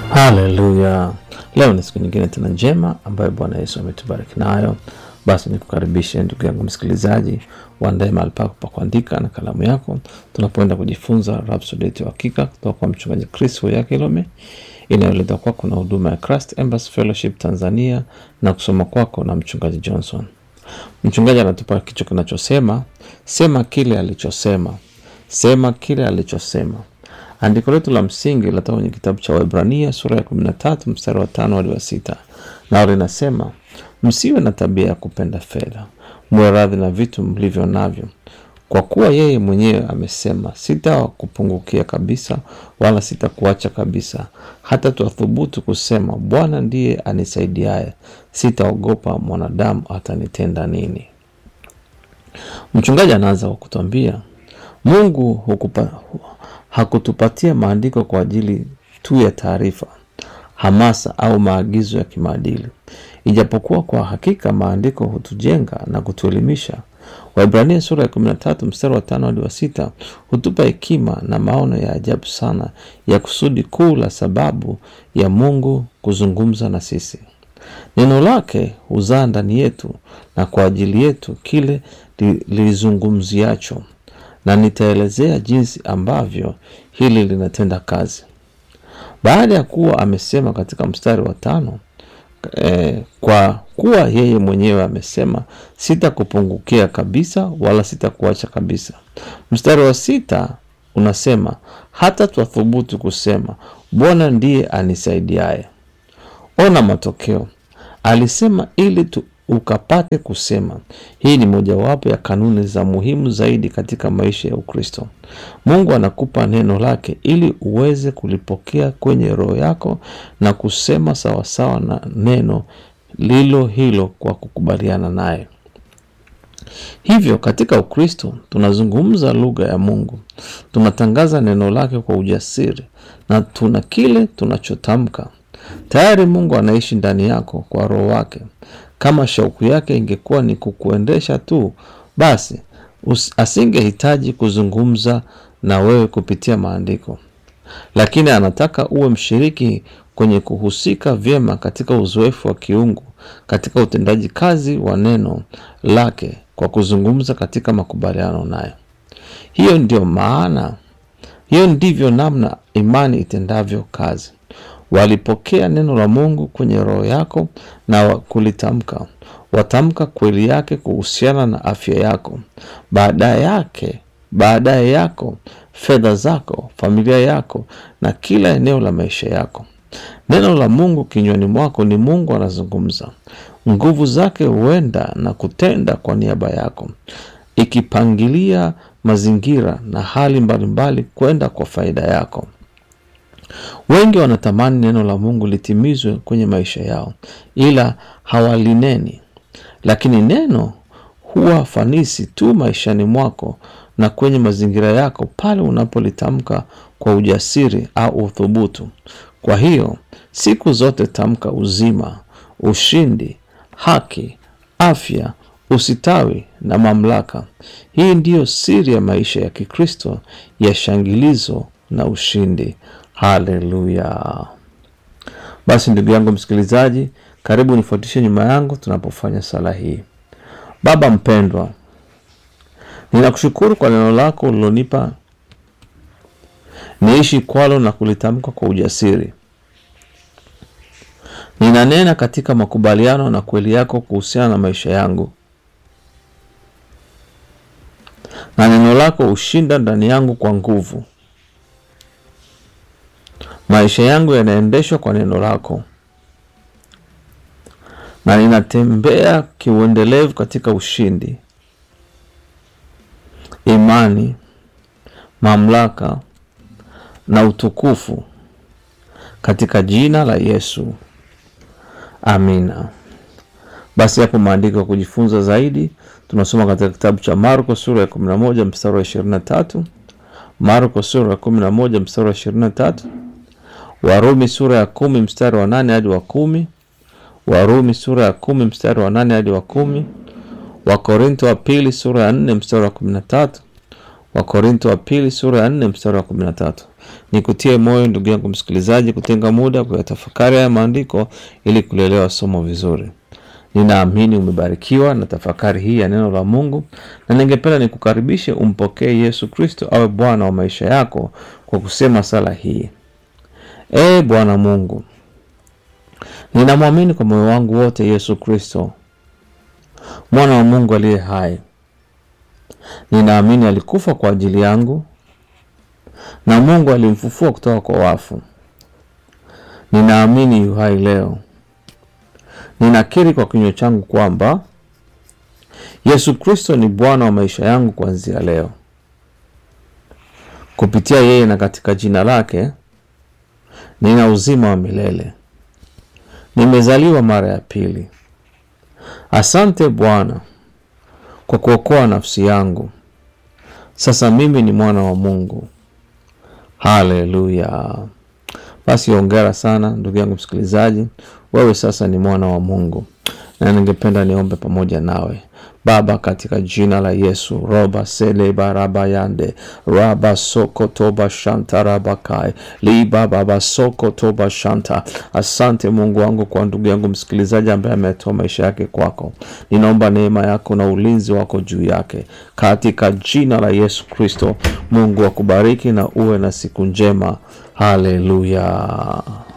Haleluya! Leo ni siku nyingine tena njema ambayo Bwana Yesu ametubariki nayo. Basi nikukaribishe ndugu yangu msikilizaji, uandae mahali pako pa kuandika na kalamu yako, tunapoenda kujifunza Rhapsody yetu ya hakika kutoka kwa mchungaji Chris Oyakilome, inayoletwa kwako na huduma ya Christ Embassy Fellowship Tanzania na kusoma kwako na mchungaji Johnson. Mchungaji anatupa kichwa kinachosema sema kile alichosema, sema kile alichosema. Andiko letu la msingi linatoka kwenye kitabu cha Waebrania sura ya 13 mstari wa tano hadi wa sita nao linasema msiwe na tabia ya kupenda fedha, muwe radhi na vitu mlivyo navyo, kwa kuwa yeye mwenyewe amesema, sitakupungukia kabisa, wala sitakuacha kabisa, hata twathubutu kusema, Bwana ndiye anisaidiaye, sitaogopa mwanadamu atanitenda nini. Mchungaji anaanza kwa kutuambia Mungu hukupa, hakutupatia maandiko kwa ajili tu ya taarifa, hamasa au maagizo ya kimaadili, ijapokuwa kwa hakika maandiko hutujenga na kutuelimisha. Waibrania sura ya 13 mstari wa tano hadi wa sita hutupa hekima na maono ya ajabu sana ya kusudi kuu la sababu ya Mungu kuzungumza na sisi. Neno lake huzaa ndani yetu na kwa ajili yetu kile lilizungumziacho na nitaelezea jinsi ambavyo hili linatenda kazi. Baada ya kuwa amesema katika mstari wa tano eh, kwa kuwa yeye mwenyewe amesema sitakupungukia kabisa wala sitakuacha kabisa. Mstari wa sita unasema hata twathubutu kusema Bwana ndiye anisaidiaye. Ona matokeo, alisema ili tu ukapate kusema. Hii ni mojawapo ya kanuni za muhimu zaidi katika maisha ya Ukristo. Mungu anakupa neno lake ili uweze kulipokea kwenye roho yako na kusema sawasawa na neno lilo hilo kwa kukubaliana naye. Hivyo katika Ukristo tunazungumza lugha ya Mungu, tunatangaza neno lake kwa ujasiri na tuna kile tunachotamka. Tayari Mungu anaishi ndani yako kwa roho wake. Kama shauku yake ingekuwa ni kukuendesha tu, basi asingehitaji kuzungumza na wewe kupitia maandiko, lakini anataka uwe mshiriki kwenye kuhusika vyema katika uzoefu wa kiungu, katika utendaji kazi wa neno lake kwa kuzungumza katika makubaliano naye. Hiyo ndio maana, hiyo ndivyo namna imani itendavyo kazi. Walipokea neno la Mungu kwenye roho yako na kulitamka. Watamka kweli yake kuhusiana na afya yako, baadaye yake baadaye yako, fedha zako, familia yako na kila eneo la maisha yako. Neno la Mungu kinywani mwako ni Mungu anazungumza. Nguvu zake huenda na kutenda kwa niaba yako, ikipangilia mazingira na hali mbalimbali kwenda kwa faida yako. Wengi wanatamani neno la Mungu litimizwe kwenye maisha yao, ila hawalineni. Lakini neno huwa fanisi tu maishani mwako na kwenye mazingira yako pale unapolitamka kwa ujasiri au uthubutu. Kwa hiyo siku zote tamka uzima, ushindi, haki, afya, usitawi na mamlaka. Hii ndiyo siri ya maisha ya Kikristo ya shangilizo na ushindi. Haleluya! Basi ndugu yangu msikilizaji, karibu nifuatishe nyuma yangu tunapofanya sala hii. Baba mpendwa, ninakushukuru kwa neno lako ulilonipa niishi kwalo na kulitamka kwa ujasiri. Ninanena katika makubaliano na kweli yako kuhusiana na maisha yangu, na neno lako hushinda ndani yangu kwa nguvu. Maisha yangu yanaendeshwa kwa neno lako, na ninatembea kiuendelevu katika ushindi, imani, mamlaka na utukufu katika jina la Yesu, amina. Basi hapo maandiko ya kujifunza zaidi tunasoma katika kitabu cha Marko sura ya 11 mstari wa 23, Marko sura ya 11 mstari wa 23 Warumi sura ya kumi mstari wa nane hadi wa kumi Warumi sura ya kumi mstari wa nane hadi wa kumi Wakorinto wa pili sura ya nne mstari wa kumi na tatu Wakorinto wa pili sura ya nne mstari wa kumi na tatu Nikutie moyo ndugu yangu msikilizaji, kutenga muda kuyatafakari haya maandiko ili kulielewa somo vizuri. Ninaamini umebarikiwa na tafakari hii ya neno la Mungu, na ningependa nikukaribishe umpokee Yesu Kristo awe Bwana wa maisha yako kwa kusema sala hii: Ee Bwana Mungu, ninamwamini kwa moyo wangu wote Yesu Kristo, mwana wa Mungu aliye hai. Ninaamini alikufa kwa ajili yangu na Mungu alimfufua kutoka kwa wafu. Ninaamini yu hai leo. Ninakiri kwa kinywa changu kwamba Yesu Kristo ni Bwana wa maisha yangu kuanzia leo. Kupitia yeye na katika jina lake nina uzima wa milele. Nimezaliwa mara ya pili. Asante Bwana kwa kuokoa nafsi yangu. Sasa mimi ni mwana wa Mungu. Haleluya! Basi hongera sana ndugu yangu msikilizaji, wewe sasa ni mwana wa Mungu, na ningependa niombe pamoja nawe. Baba, katika jina la Yesu, roba sele baraba yande raba soko toba shanta rabakai liba baba soko toba shanta. Asante Mungu wangu kwa ndugu yangu msikilizaji ambaye ametoa maisha yake kwako. Ninaomba neema yako na ulinzi wako juu yake katika jina la Yesu Kristo. Mungu akubariki na uwe na siku njema. Haleluya.